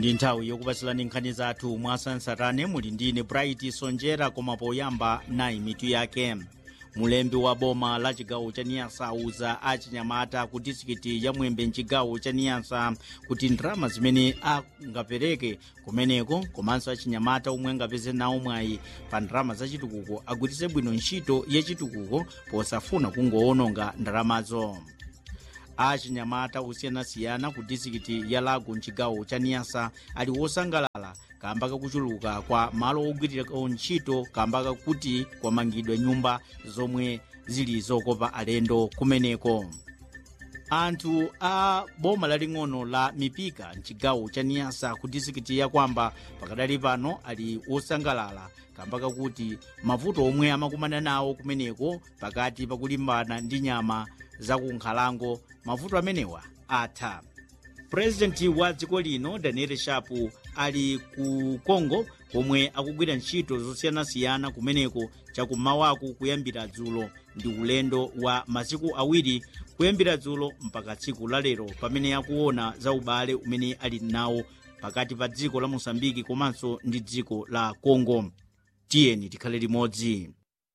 ndi nthawi yokupatsirani nkhani zathu mwasansarane muli ndine bright sonjera koma poyamba nayi mitu yake mulembi wa boma la chigawo cha niyasa auza achinyamata ku disikiti ya mwembe mchigawo cha niyasa kuti ndalama zimene angapereke kumeneko komanso achinyamata omwe angapeze nawo mwayi pa ndalama zachitukuko agwiritse bwino ntchito yachitukuko posafuna kungoononga ndalamazo achinyamata osiyanasiyana ku disikiti ya lago mchigawo cha niyasa ali wosangalala kamba kakuchuluka kwa malo ogwirirako ntchito kamba kakuti kwamangidwa nyumba zomwe zili zokopa alendo kumeneko anthu a boma laling'ono la mipika mchigawo cha niyasa ku disikiti ya kwamba pakadali pano ali wosangalala kamba kakuti mavuto omwe amakumana nawo kumeneko pakati pakulimbana ndi nyama zakunkhalango mavuto amenewa atha purezidenti wa dziko lino daniel shapu ali ku congo komwe akugwira ntchito zosiyanasiyana kumeneko chakummawaku kuyambira dzulo ndi ulendo wa masiku awiri kuyambira dzulo mpaka tsiku lalero pamene akuona za ubale umene ali nawo pakati pa dziko la mosambiki komanso ndi dziko la congo tiyeni tikhale limodzi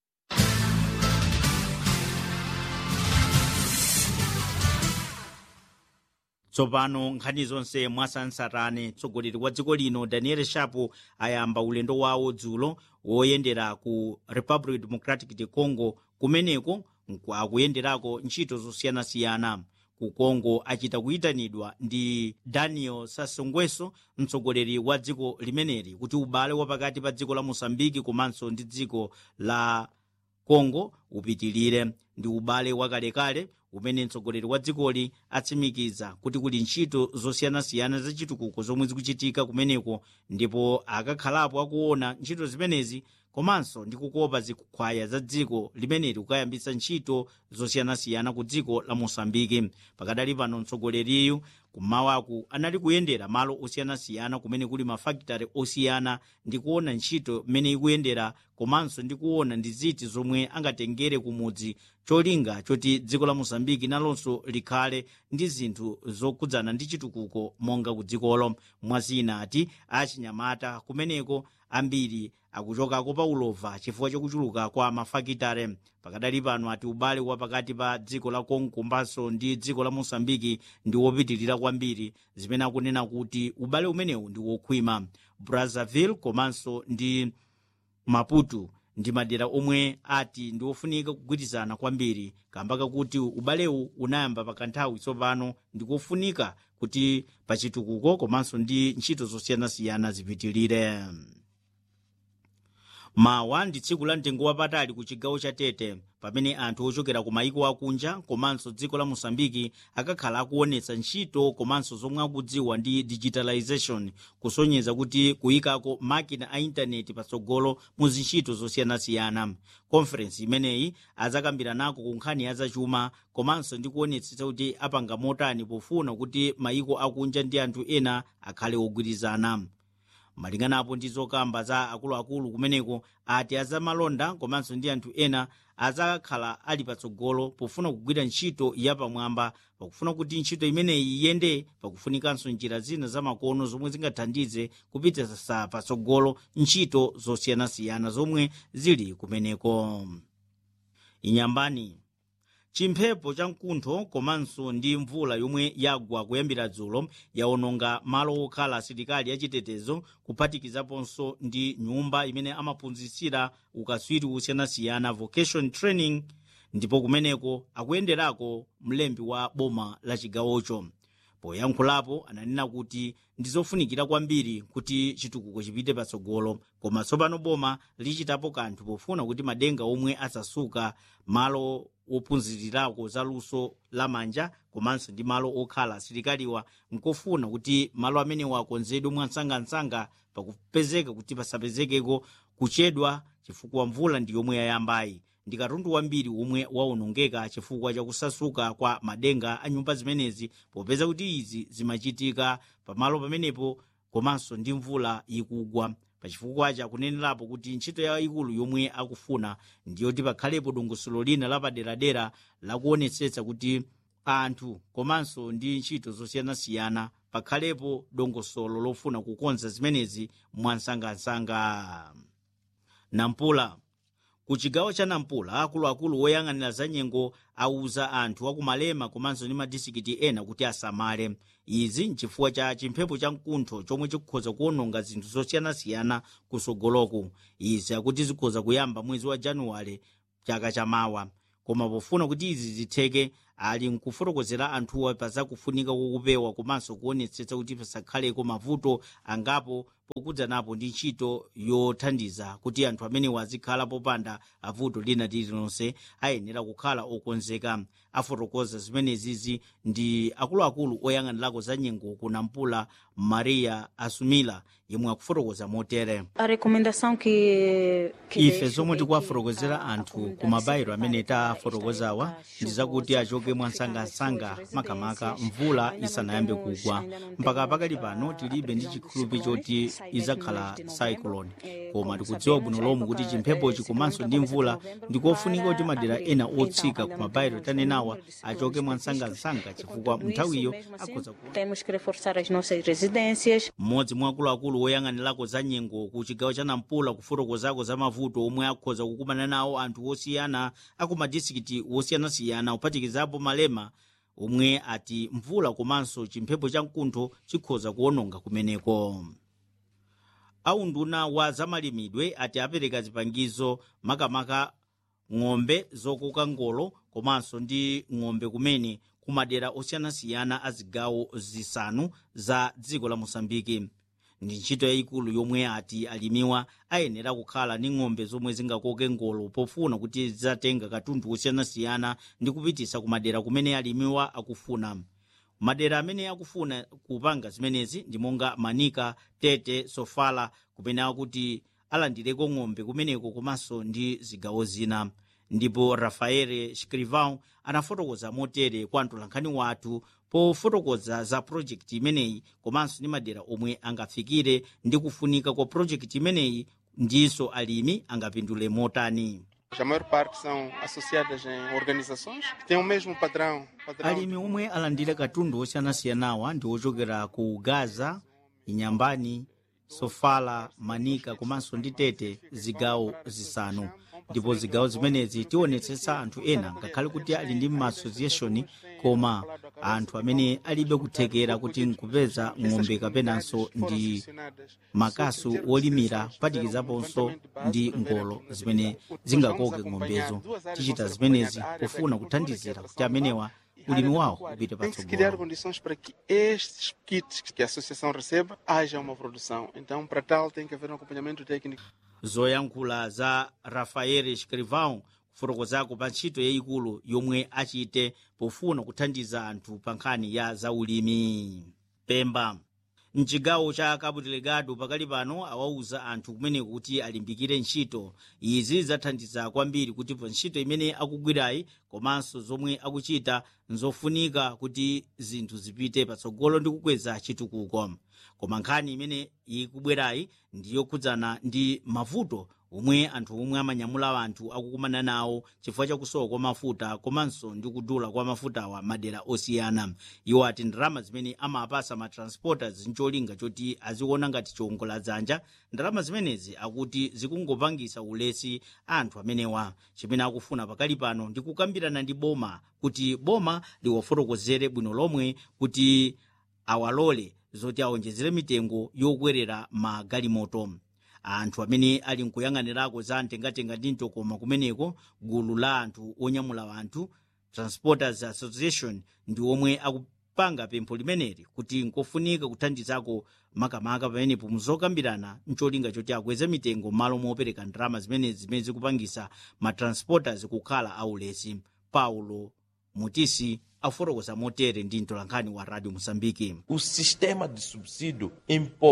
tsopano nkhani zonse mwasansarane mtsogoleri wa dziko lino daniel shapu ayamba ulendo wawo dzulo woyendera ku republic democratic de congo kumeneko akuyenderako ntchito zosiyanasiyana ku congo achita kuyitanidwa ndi daniel sasongweso mtsogoleri wa dziko limeneli kuti ubale wapakati pa dziko la mosambiki komanso ndi dziko la congo upitilire ndi ubale wakalekale umene mtsogoleri wa dzikoli atsimikiza kuti kuli ntchito zosiyanasiyana zachitukuko zomwe zikuchitika kumeneko ndipo akakhalapo akuona ntchito zimenezi komanso ndi kukopa zikhwaya za dziko limeneli kukayambitsa ntchito zosiyanasiyana ku dziko la mosambiki pakadali pano mtsogoleriyu kummawaku anali kuyendera malo osiyanasiyana kumene kuli mafakitare osiyana ndi kuona ntchito mmene ikuyendera komanso ndi kuona ndi ziti zomwe angatengere kumudzi cholinga choti dziko la mosambiki nalonso likhale ndi zinthu zokhudzana ndi chitukuko monga ku dzikolo mwazina ati achinyamata kumeneko ambiri akuchokako pa ulova chifukwa chokuchuluka kwa mafakitare pakadali pano ati ubale wa pakati pa dziko la congo komanso ndi dziko la mosambiki ndi wopitirira kwambiri zimene akunena kuti ubale umenewu ndi wokhwima brazzaville komanso ndi maputo ndi madera omwe ati ndi ofunika kugwirizana kwambiri kamba kakuti ubalewu unayamba pakanthawi tsopano ndi kofunika kuti pachitukuko komanso ndi ntchito zosiyanasiyana zipitilire mawa ndi tsiku la mtengo wapatali ku chigawo cha tete pamene anthu ochokera ku mayiko akunja komanso dziko la mosambiki akakhala akuonetsa ntchito komanso zomwe akudziwa ndi digitalization kusonyeza kuti kuyikako makina a intaneti patsogolo mu zintchito zosiyanasiyana konferensi imeneyi adzakambirako ku nkhani ya zachuma komanso ndi kuonetsetsa kuti apanga motani pofuna kuti mayiko akunja ndi anthu ena akhale ogwirizana malinganapo ndi zokamba za akuluakulu kumeneko ati azamalonda komanso ndi anthu ena adzakhala ali patsogolo pofuna kugwira ntchito yapamwamba pakufuna kuti ntchito imeneyi iyende pakufunikanso njira zina zamakono zomwe zingathandize kupititsa patsogolo ntchito zosiyanasiyana zomwe zili kumeneko inyambani chimphepo cha mkuntho komanso ndi mvula yomwe yagwa kuyambira dzulo yaononga malo okhala asilikali achitetezo kuphatikizaponso ndi nyumba imene amaphunzitsira ukaswiri osiyanasiyana vocation training ndipo kumeneko akuyenderako mlembi wa boma la chigawocho poyankhulapo ananena kuti ndi zofunikira kwambiri kuti chitukuko chipite patsogolo koma tsopano boma lichitapo kanthu pofuna kuti madenga omwe asasuka malo ophunzirirako za luso lamanja komanso ndi malo okhala asilikaliwa nkofuna kuti malo amenewa akonzedwe mwansangansanga pakupezeka kuti pasapezekeko kuchedwa chifukwa mvula ndi yomwe yayambayi ndi katundu wambiri omwe waonongeka chifukwa chakusasuka kwa madenga a nyumba zimenezi popeza kuti izi zimachitika pamalo pamenepo komanso ndi mvula ikugwa pachifukwa chakunenerapo kuti ntchito yayikulu yomwe akufuna ndiyoti pakhalepo dongosolo lina lapaderadera lakuonetsetsa kuti anthu komanso ndi ntchito zosiyanasiyana pakhalepo dongosolo lofuna kukonza zimenezi mwansangasanga nampula ku chigawo cha nampula akuluakulu woyang'anira za nyengo auza anthu akumalema komanso ndi madisikiti ena kuti asamale izi nchifukwa cha chimphepo cha mkuntho chomwe chikukhoza kuwononga zinthu zosiyanasiyana kusogoloku izi akuti zikhoza kuyamba mwezi wa januwale chaka chamawa koma pofuna kuti izi zitheke ali nkufotokozera anthuwa pazakufunika kokupewa komanso kuonetsetsa kuti pasakhaleko mavuto angapo pokudzanapo ndi ntchito yothandiza kuti anthu amenewa azikhala popanda avuto lina lililonse ayenera kukhala okonzeka afotokoza zimenezizi ndi akuluakulu oyang'anirako za nyengo ku nampula maria asumila yemwe akufotokoza motere A recomendação que, que ife deixo zomwe é tikuwafotokozera que a anthu comunidade ku mabayiro sempre amene vai tafotokozawa estar ndi zakuti chuvosa, achoke mwansangasanga ficando makamaka residências. mvula Ainda não isanayambe temos- kugwa ainda não mpaka temos, pakali ah, pano a tilibe ndi previsão de chikhulupi ciclones, choti sai mesmo no izakhala mês de novembro. cyclone Eh, koma como tikudziwa sabemos, bwino a lomwe kuti época, chimphepochi eh, komanso ciclone ndi começa de mvula novembro ndikofunika kuti para madera abril. ena Então, otsika ainda ku não mabayiro temos tanenawa o número de ciclones achoke previstos. mwansangasanga E com chifukwa tudo isso, nthawiyo mesmo assim, akhoza ku temos que reforçar as nossas residências mmodzi mwa akuluakulu woyang'anirako za nyengo ku chigawo cha nampula kufotokozako za mavuto omwe akhoza kukumana nawo anthu osiyana aku madisikiti osiyanasiyana kuphatikizapo malema omwe ati mvula komanso chimphepo cha mkuntho chikhoza kuwononga kumeneko aunduna wa zamalimidwe ati apereka zipangizo makamaka ng'ombe zokoka ngolo komanso ndi ng'ombe kumene kumadera osiyanasiyana a zigawo zisanu za dziko la mosambiki ndi ntchito yayikulu yomwe ati alimiwa ayenera kukhala ndi ng'ombe zomwe zingakoke ngolo pofuna kuti zidzatenga katundu osiyanasiyana ndi kupitisa kumadera kumene alimiwa akufuna madera amene akufuna kupanga zimenezi ndi monga manika tete sofala kumene akuti alandireko ng'ombe kumeneko komanso ndi zigawo zina ndipo rafael scrivão anafotokoza motere kwa mtolankhani wathu pofotokoza za projekti imeneyi komanso ndi madera omwe angafikire ndi kufunika kwa projekti imeneyi ndinso alimi angapindule motani A maior parte são associadas em organizações que têm o mesmo padrão. padrão alimi omwe alandira katundu osiyanasiyanawa ndi ochokera ku gaza inyambani sofala manika komanso ndi tete zigawo zisanu ndipo zigawo zimenezi tionetsetsa anthu ena ngakhale kuti ali ndi maassociation koma anthu amene alibe kuthekera kuti nkupeza ng'ombe kapenanso ndi makasu wolimira kuphatikizaponso ndi ngolo zimene zingakoke ng'ombezo tichita zimenezi pofuna kuthandizira kuti amenewa ulimi wawo upite Tem que se criar patsogolo condições para que estes kits que a associação receba haja uma produção. Então, para tal, tem que haver um acompanhamento técnico. zoyankhula za rafael scrivão kufotokozako pa ntchito yayikulu yomwe achite pofuna kuthandiza anthu pa nkhani ya zaulimi pemba mchigawo cha cabo delegado pakali pano awauza anthu kumeneko kuti alimbikire ntchito izi zathandiza kwambiri kuti pa ntchito imene akugwirayi komanso zomwe akuchita nzofunika kuti zinthu zipite patsogolo ndi kukweza chitukuko koma nkhani imene ikubwerayi ndiyokhudzana ndi mavuto omwe anthu omwe amanyamula anthu akukumana nawo chifukwa chakusowa kwa mafuta komanso ndi kudula kwa mafutawa madera osiyana iwo ati ndalama zimene amapasa matransporters ncholinga choti aziona ngati chiwongola dzanja ndalama zimenezi akuti zikungopangisa ulesi anthu amenewa chimene akufuna pakali pano ndi kukambirana ndi boma kuti boma liwafotokozere bwino lomwe kuti awalole zoti awonjezere mitengo yokwerera magalimoto anthu amene ali nkuyang'anirako za mtengatenga ndi mtokoma kumeneko gulu la anthu onyamula anthu transporters association ndi omwe akupanga pempho limeneli kuti nkofunika kuthandizako makamaka pamenepo muzokambirana ncholinga choti akweze mitengo malo mopereka ndalama zimenezi zimene zikupangisa matransporters kukhala aulesi paulo mutisi afotokoza motere ndi mtolankhani wa radio moçambique O sistema de subsídio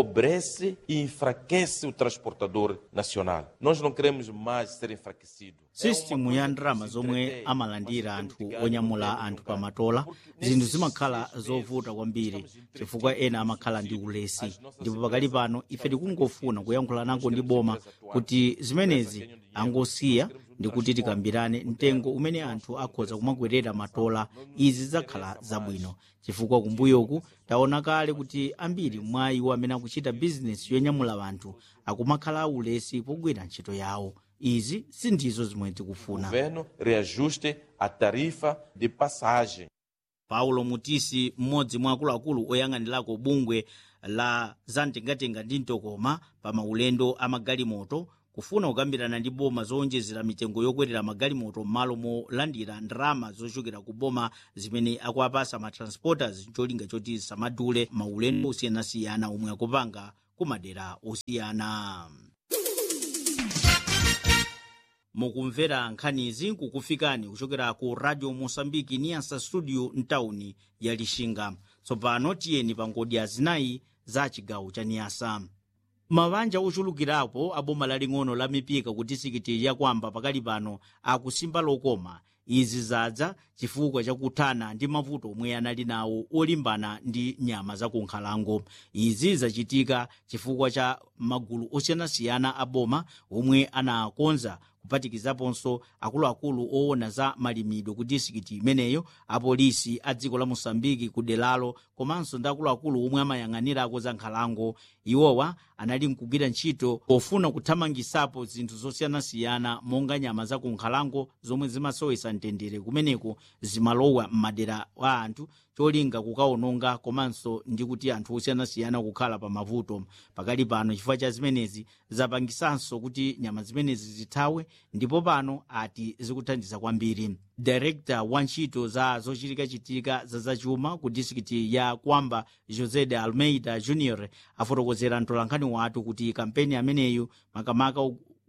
empobrece e enfraquece o transportador nacional. Nós não queremos mais ser enfraquecido. sistimu ya ndalama zomwe amalandira anthu onyamula anthu pamatola zinthu zimakhala zovuta kwambiri chifukwa ena amakhala ndi ulesi ndipo pakali pano ife tikungofuna kuyankhula nako ndi boma kuti zimenezi angosiya ndi kuti tikambirane mtengo umene anthu akhoza kumakwerera matola izi zidzakhala zabwino chifukwa kumbuyoku taona kale kuti ambiri mwa iwo amene akuchita bizinesi yonyamula anthu akumakhala aulesi pogwira ntchito yawo izi sindizo zimwe O tikufuna governo reajuste a tarifa de passagem. paulo mutisi mmodzi mwa akuluakulu oyang'anirako bungwe la zamtengatenga ndi mtokoma pa maulendo a magalimoto kufuna kukambirana ndi boma zowonjezera mitengo yokwerera magalimoto m'malo molandira ndalama zochokera ku boma zimene akuapasa matransporters cholinga choti samadule maulendo osiyanasiyana omwe akupanga ku madera osiyana mukumvera nkhanizi kukufikani kuchokera ku radio mosambiki niyasa studio mtawuni ya lixinga tsopano tiyeni pa ngodya zinayi za chigawo cha niyasa mabanja ochulukirapo a boma laling'ono la mipika ku disikiti yakwamba pakali pano akusimba lokoma izi zadza chifukwa chakuthana ndi mavuto omwe anali nawo olimbana ndi nyama zakunkhalango izi zachitika chifukwa cha magulu osiyanasiyana a boma omwe anakonza kuphatikizaponso akuluakulu owona za malimidwe ku disikiti imeneyo apolisi a dziko la mosambiki ku delalo komanso ndi akuluakulu omwe amayang'anirako za nkhalango iwowa anali mkugwira ntchito pofuna kuthamangisapo zinthu zosiyanasiyana monga nyama za ku nkhalango zomwe zimasowesa mtendere kumeneko zimalowa m'madera a anthu cholinga kukaononga komanso ndi kuti anthu osiyanasiyana kukhala pa mavuto pakali pano chifukwa cha zimenezi zapangisanso kuti nyama zimenezi zithawe ndipo pano ati zikuthandiza kwambiri direkta wa ntchito za zochitikachitika za zachuma ku disikiti ya kwamba josé de almeida junior afotokozera mtolankhani wathu kuti kampeni ameneyu makamaka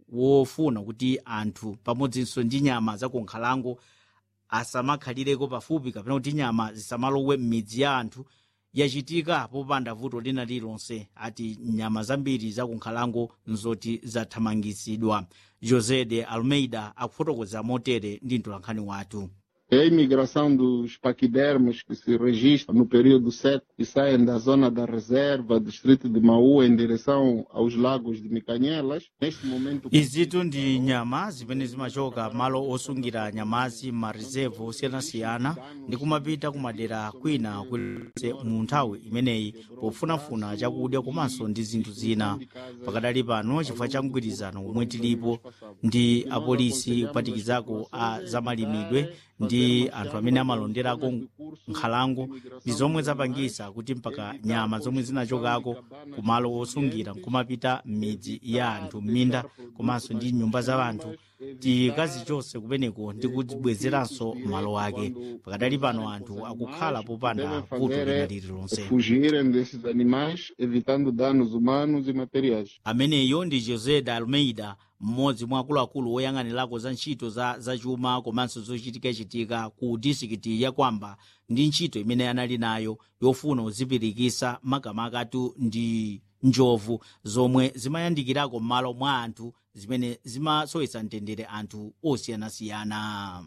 wofuna kuti anthu pamodzinso ndi nyama zakunkhalango asamakhalireko pafupi kapena kuti nyama zisamalowe m'midzi ya anthu yachitika popanda vuto lina lilonse ati nyama zambiri zakunkhalango nzoti zathamangisidwa josé de almeida akufotokoza motere ndi mtolankhani wathu É a imigração dos paquidermos que se registra no período seco e saem da zona da reserva, distrito de Maú, em direção aos lagos de Micanhelas. Neste momento. izitu ndi nyama zimene zimachoka malo osungira nyamazi m'mareservo osiyanasiyana ndi kumapita kumadera kwina kulikonse mu nthawi imeneyi pofunafuna chakudya komanso ndi zinthu zina pakadali pano chifukwa cha mgwirizano omwe tilipo ndi apolisi kuphatikizako a zamalimidwe ndi anthu amene amalonderako nkhalango ndi zomwe zapangisa kuti mpaka nyama zomwe zinachokako kumalo osungira nkumapita m'midzi ya anthu m'minda komanso ndi nyumba za anthu tikazichose kumeneko ndi kuzibwezeranso malo ake pakadali pano anthu akukhala popanda vuto lina lililonse Fugirem desses animais, evitando danos humanos e materiais. ameneyo ndi josé de almeida mmodzi mwa akuluakulu oyang'anirako za ntchito za zachuma komanso zochitikachitika ku disikiti ya kwamba ndi ntchito imene anali nayo yofuna kuzipirikisa makamakatu ndi njovu zomwe zimayandikirako m'malo mwa anthu zimene zimasowetsa mtendere anthu osiyanasiyana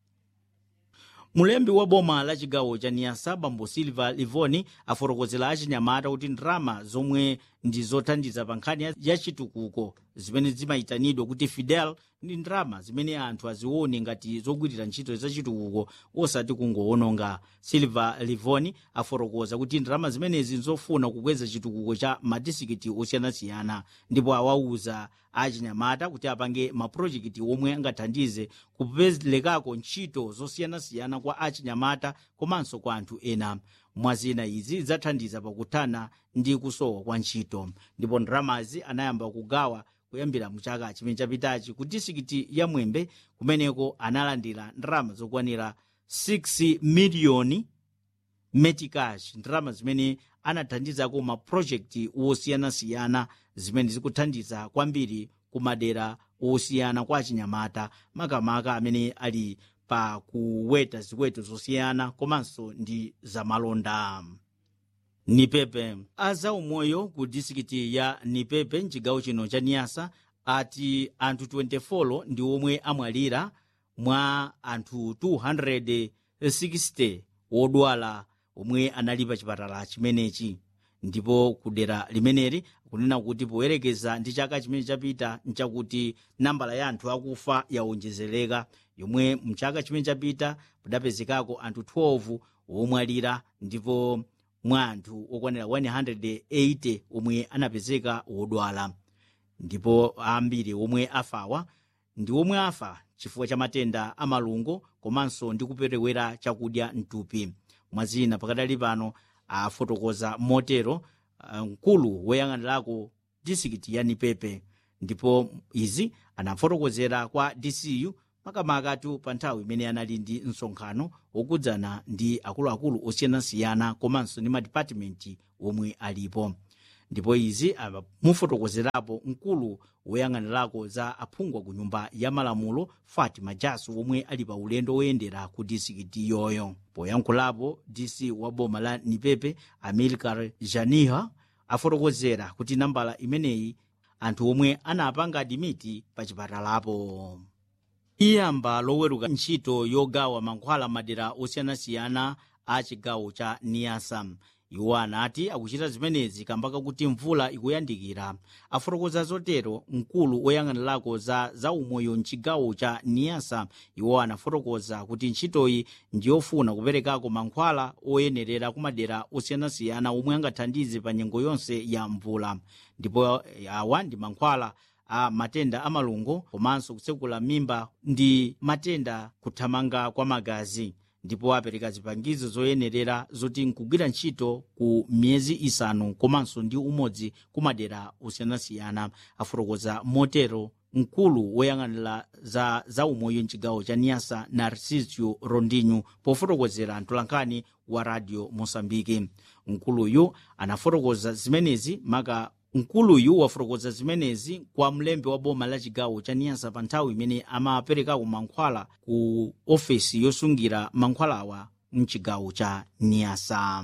mulembi wa boma la chigawo cha niyasa bambo silva livoni afotokozera achinyamata kuti ndrama zomwe ndi zothandiza pa nkhani ya- ya chitukuko zimene zimayitanidwa kuti fidel ndi ndrama zimene anthu azione ngati zogwirira ntchito za chitukuko osati kungoononga silva livoni afotokoza kuti ndrama zimenezi nzofuna kukweza chitukuko cha madisikiti osiyanasiyana ndipo awauza achinyamata kuti apange mapulojekiti omwe angathandize kupezekako ntchito zosiyanasiyana kwa achinyamata komanso kwa anthu ena mwazina izi zathandiza pakuthana ndi kusowa kwa ntchito ndipo ndramazi anayamba kugawa kuyambira muchaka chimene chapitachi ku disikiti ya mwembe kumeneko analandira ndrama zokwanira 6 miliyoni metikash ndrama zimene anathandizako mapulojekiti osiyanasiyana zimene zikuthandiza kwambiri ku madera osiyana kwa achinyamata makamaka amene ali pa kuweta ziweto zosiyana komanso ndi zamalonda nipepe azaumoyo ku disikiti ya nipepe mchigawo chino cha niyasa ati anthu 24 ndi omwe amwalira mwa anthu 260 wodwala omwe anali pa chipatala chimenechi ndipo kudera limeneli kunena kuti poyerekeza ndi chaka chimene chapita nchakuti nambala ya anthu akufa yawonjezereka yomwe mchaka chimene chapita kudapezekako anthu 12 womwalira ndipo mwa anthu okwanira 180 omwe anapezeka wodwala ndipo ambiri omwe afawa ndi omwe afa chifukwa cha matenda amalungo komanso ndi kuperewera chakudya mtupi mwazina pakadali pano afotokoza motero mkulu woyang'anirako disikiti ya nipepe ndipo izi anafotokozera kwa dcu makamakatu pa nthawi imene anali ndi msonkhano wokudzana ndi akuluakulu osiyanasiyana komanso ndi madipatimenti omwe alipo ndipo izi mufotokozerapo mkulu woyang'anirako za aphungwa ku nyumba ya malamulo fatima jasu omwe ali pa ulendo woyendera ku disikiti yoyo poyankhulapo dc wa boma la nipepe amilcar janiha afotokozera kuti nambala imeneyi anthu omwe anapanga adimiti pa chipatalapo iyamba loweruka ntchito yogawa mankhwala madera osiyanasiyana a chigawo cha niasa iwo anati akuchita zimenezi kamba kuti mvula ikuyandikira afotokoza zotero mkulu woyang'anirako za zaumoyo mchigawo cha niasa iwo anafotokoza kuti ntchitoyi ndiyofuna kuperekako mankhwala oyenerera ku madera osiyanasiyana omwe angathandize pa nyengo yonse ya mvula ndipo awa ndi mankhwala a matenda amalungo komanso kutsekula mimba ndi matenda kuthamanga kwa magazi ndipo apereka zipangizo zoyenerera zoti nkugwira ntchito ku miyezi isanu komanso ndi umodzi ku madera osiyanasiyana afotokoza motero mkulu woyang'anira za zaumoyo mchigawo cha niasa narcisio rondinho pofotokozera mtolankhani wa radio mosambiki mkuluyu anafotokoza zimenezi maka mkuluyu wafotokoza zimenezi kwa mlembi wa boma la chigawo cha niyasa pa nthawi imene amaperekako mankhwala ku ofesi yosungira mankhwalawa mchigawo cha niyasa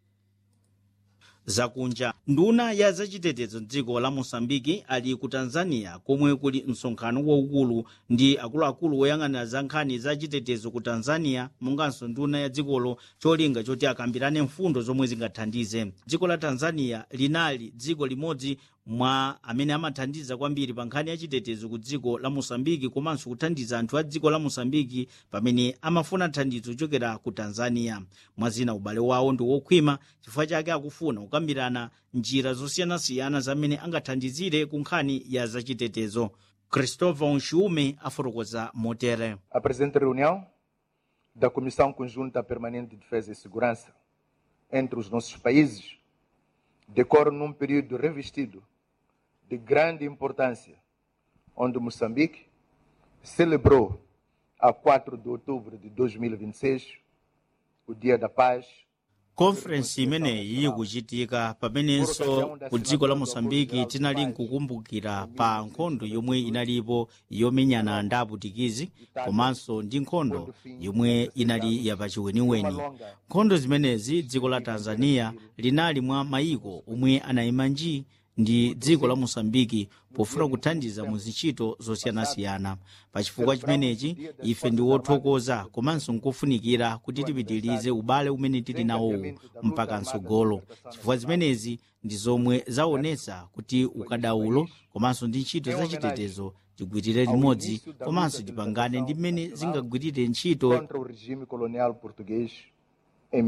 zakunja nduna ya zachitetezo mdziko la mosambiki ali ku tanzania komwe kuli msonkhano waukulu ndi akuluakulu woyang'anira za nkhani za chitetezo ku tanzania monganso nduna ya dzikolo cholinga choti akambirane mfundo zomwe zingathandize dziko la tanzania linali dziko limodzi mwa amene amathandiza kwambiri pa nkhani ya chitetezo ku dziko la mosambiki komanso kuthandiza anthu a dziko la mosambiki pamene amafuna thandizo kuchokera ku tanzania mwazina ubale wawo ndi wokhwima chifukwa chake akufuna kukambirana njira zosiyanasiyana zamene angathandizire ku nkhani ya zachitetezo christopher nshume afotokoza motere A presente reunião da Comissão Conjunta Permanente de Defesa e Segurança entre os nossos países decorre num período revestido de grande importância, onde Moçambique celebrou, a 4 de outubro de 2026, o Dia da Paz konferensi imeneyi ikuchitika pamenenso ku dziko la mosambiki tinali nkukumbukira pa nkhondo yomwe inalipo yomenyana ndi aputikizi komanso ndi nkhondo yomwe inali yapachiweniweni nkhondo zimenezi dziko la tanzania linali mwa mayiko omwe anayima nji ndi dziko la mosambiki pofuna kuthandiza mu zintchito zosiyanasiyana pa chifukwa chimenechi ife ndi wothokoza komanso nkofunikira kuti tipitirize ubale umene tili nawowu mpaka mtsogolo chifukwa zimenezi ndi zomwe zaonetsa kuti ukadaulo komanso ndi ntchito zachitetezo tigwirire limodzi komanso tipangane ndi mmene zingagwirire ntchito contra o regime colonial português em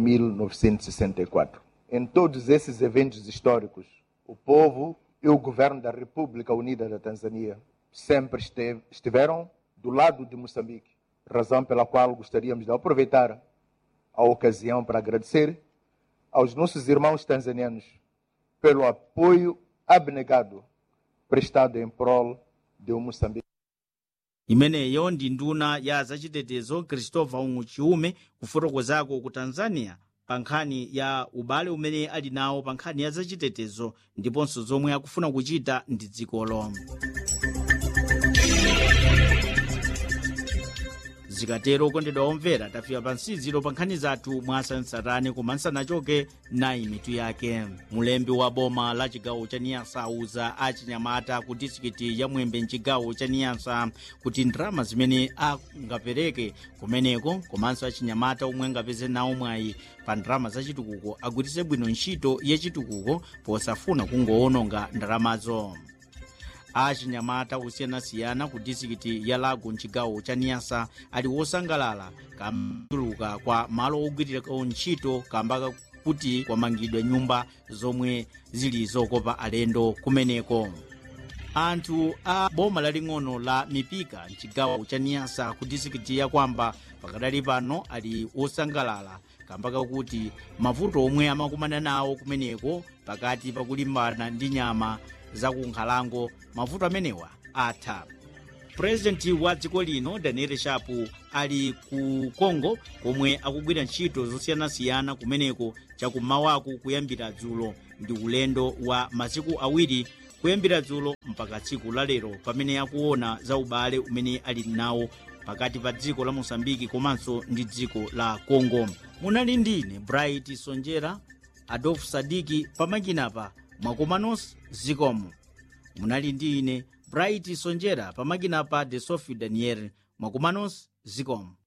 1964. Em todos esses eventos históricos, o povo e o governo da República Unida da Tanzânia sempre esteve- estiveram do lado de Moçambique, razão pela qual gostaríamos de aproveitar a ocasião para agradecer aos nossos irmãos tanzanianos pelo apoio abnegado prestado em prol de Moçambique. imeneyo ndi nduna ya zachitetezo christopher chiume kufotokozako ku tanzania pa nkhani ya ubale umene ali nawo pa nkhani ya zachitetezo ndiponso zomwe akufuna kuchita ndi dzikolo zikatero okondedwa omvera tafika pa nsiziro pa nkhani zathu mwasansarani koma nsanachoke nayi mitu yake mulembi wa boma la chigawo cha niyasa auza achinyamata ku disikiti ya mwembe mchigawo cha niyasa kuti ndalama zimene angapereke kumeneko komanso achinyamata omwe angapeze nawo mwayi pa ndalama zachitukuko agwiritse bwino ntchito yachitukuko posafuna kungowononga ndalamazo achinyamata osiyanasiyana ku disikiti ya lago mchigawo cha niyasa ali wosangalala kambuluka kwa malo ogwirirako ntchito kamba kuti kwamangidwa nyumba zomwe zili zokopa alendo kumeneko anthu a boma laling'ono la mipika mchigawo cha niyasa ku disikiti ya kwamba pakadali pano ali wosangalala kamba kakuti mavuto omwe amakumana nawo kumeneko pakati pakulimbana ndi nyama zakunkhalango mavuto amenewa atha purezidenti wa dziko lino daniel shapu ali ku congo komwe akugwira ntchito zosiyanasiyana kumeneko chakummawaku kuyambira dzulo ndi ulendo wa masiku awiri kuyambira dzulo mpaka tsiku la lero pamene akuona za ubale umene ali nawo pakati pa dziko la mosambiki komanso ndi dziko la congo munali ndine bright sonjera adolf sadiki pamakinapa mwakomanos zikomo munali ndi ine bright sonjera pamakinapa de sophie daniel mwakomanos zikomo